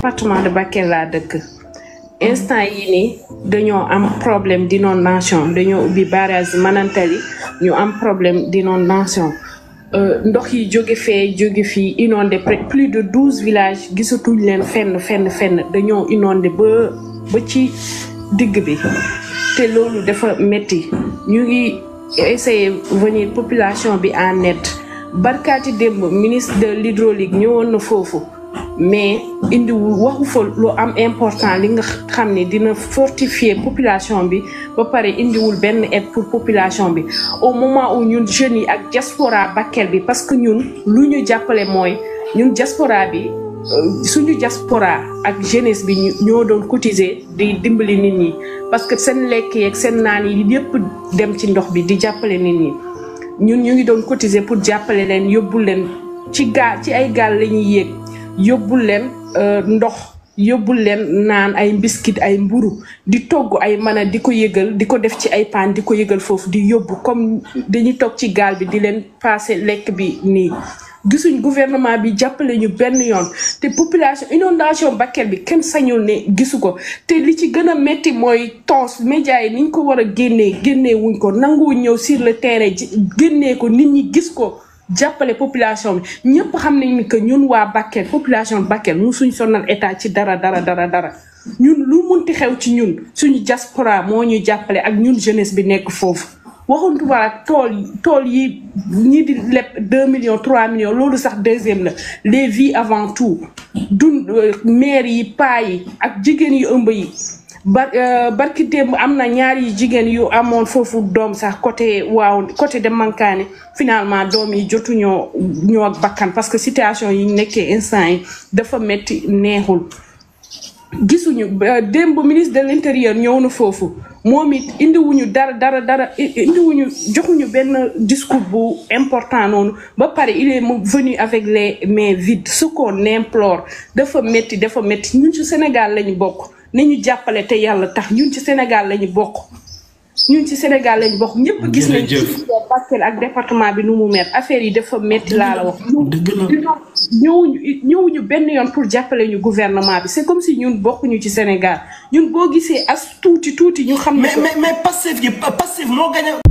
département de Bakel laa dëkk instant yi nii dañoo am problème d'inondation dañoo ubbi barrage Manantali ñu am problème d'inondation ndox yi jóge fee jóge fii inondé près plus de douze villages gisatuñ leen fenn fenn fenn dañoo inondé ba ba ci digg bi te loolu dafa metti ñu ngi essayer venir population bi en aide barkaati démb ministre de l'hydraulique ñëwoon na foofu mais indiwul waxu fa lu am important li nga xam ne dina fortifier population bi ba pare indiwul benn aide pour population bi au moment où ñun jeunes yi ak diaspora Bakel bi parce que ñun lu ñu jàppale mooy ñun diaspora bi suñu diaspora ak jeunesse bi ñoo doon cotiser di dimbali nit ñi parce que seen lekk yeeg seen naan yi yépp dem ci ndox bi di jàppale nit ñi ñun ñu ngi doon cotiser pour jàppale leen yóbbul leen ci gaal ci ay gaal la ñuy yéeg yóbbul leen ndox yóbbul leen naan ay mbiskit ay mburu di togg ay mana di ko yëgal di ko def ci ay paan di ko yëgal foofu di yóbbu comme dañuy toog ci gaal bi di leen passer lekk bi nii gisuñ gouvernement bi jàppale ñu benn yoon te population inondation Bakel bi kenn sañul ne gisu ko te li ci gën a métti mooy tons médias yi niñ ko war a génnee génnee wuñ ko nanguwuñ ñëw sur le terrain génnee ko nit ñi gis ko jàppale population bi ñëpp xam nañ ni que ñun waa Bakel population Bakel mu suñ sonal état ci dara dara dara dara ñun lu munti xew ci ñun suñu diaspora moo ñu jàppale ak ñun jeunesse bi nekk foofu waxuntu wala tool tool yi ñii di leb deux millions trois millions loolu sax deuxième la les vies avant tout dun maire yi paa yi ak jigéen yu ëmb yi bar barki démb am na ñaari jigéen yu amoon foofu doom sax côté waaw côté de Mankaane finalement doom yi jotuñoo ñoo ak bakkan parce que situation yi nekkee instant yi dafa metti neexul gisuñu démb ministre de l'intérieur ñëw na foofu moom it indiwuñu dara dara dara indiwuñu joxuñu benn discours bu important noonu ba pare il est venu avec les mains vides ce qu'on implore dafa métti dafa métti ñun ci Sénégal lañu bokk nañu jàppale te yàlla tax ñun ci Sénégal lañu bokk ñun ci Sénégal lañu bokk ñëpp gis nañ ci Bakel ak département bi nu mu met affaire yi dafa métti laa la wax ñëwuñu ñëwuñu benn yoon pour jàppale ñu gouvernement bi c'est comme si ñun bokkuñu ci Sénégal ñun boo gisee as tuuti tuuti ñu xam ne mais mais mais Pastef yi Pastef moo gañ